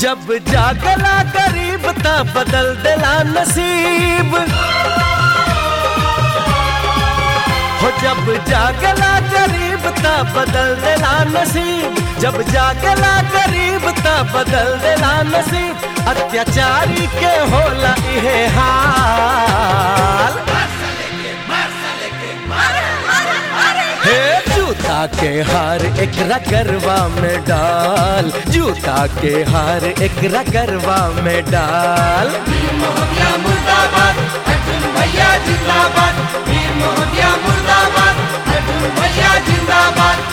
जब जागला गरीब ता बदल देला नसीब हो जब जागला गरीब ता बदल देला नसीब जब जागला गरीब ता बदल देला नसीब अत्याचारी के होला इहे हाल हे जूता के हार एक रगरवा में डाल जूता के हार एक रगरवा में डाल मोहदिया मुर्दाबाद अर्जुन भैया जिंदाबाद वीर मोहदिया मुर्दाबाद अर्जुन भैया जिंदाबाद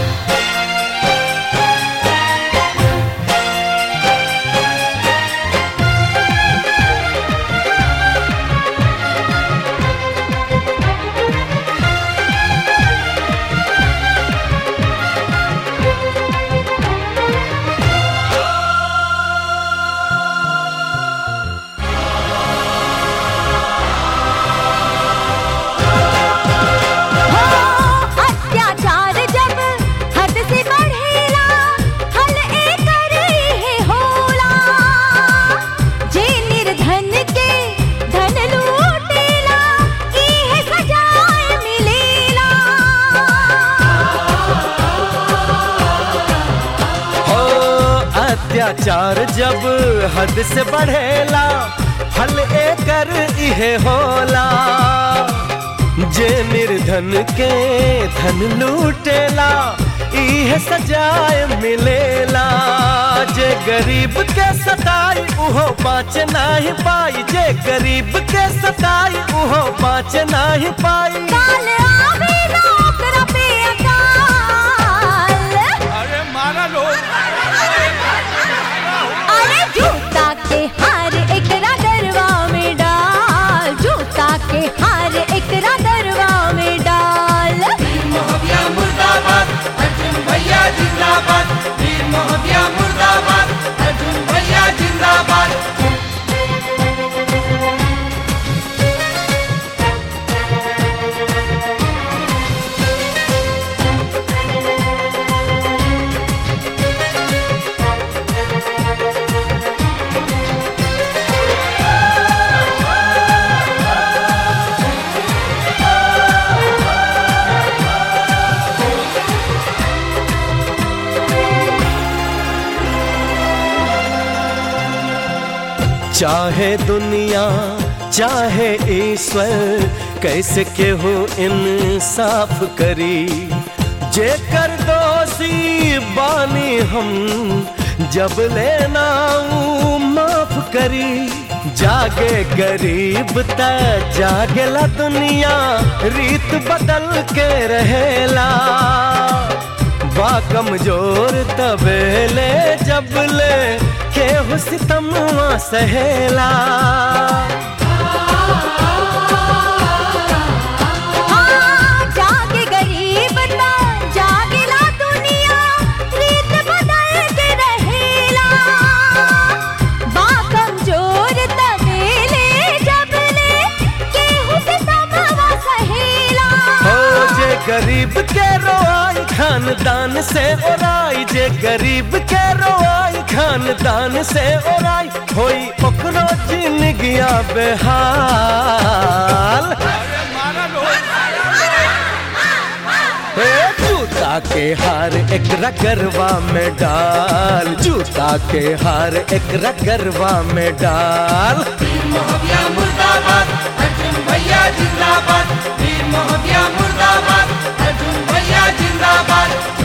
हो अत्याचार जब हद से बढ़ेला हल एकर इहे होला जे निर्धन के धन लूटेला इहे सजाए मिलेला हो अत्याचार जब हद से बढ़ेला फल एकर इहे होला जे निर्धन के धन लूटेला इहे सजाए मिलेला जे गरीब के सताई उहो बाँच नाही पाई जे गरीब के सताई उहो बाँच नाही पाई काल आवे ना ओकरा पे अकाल अरे मारा लोग अरे जूता के हार एक दरवा में डाल जूता के हार एक दरवा में डाल मोहदिया मुर्दाबाद अर्जुन भैया जिंदाबाद वीर मोहदिया मुर्दाबाद अर्जुन भैया जिंदाबाद चाहे दुनिया चाहे ईश्वर कैसे केहू इंसाफ करी जेकर दोषी बानी हम जब लेना माफ करी जागे गरीब त जागेला दुनिया रीत बदल के रहेला बा कमजोर तबेले जब ले केहू सितमवा सहेला हाँ जागे गरीब ता जागेला दुनिया रीत बदल के रहेला बा कमजोर तबेले जब ले केहू से समवा सहेला हो जे गरीब के रोआई खानदान से ओराई जे गरीब के रोआई खानदान से ओराई होई ओकरो जिंदगिया बेहाल अरे मारा लोग हे जूता के हार एक रगरवा में डाल जूता के हार एक रगरवा में डाल मोहदिया मुर्दाबाद अर्जुन भैया जिंदाबाद वीर मोहदिया मुर्दाबाद अर्जुन भैया जिंदाबाद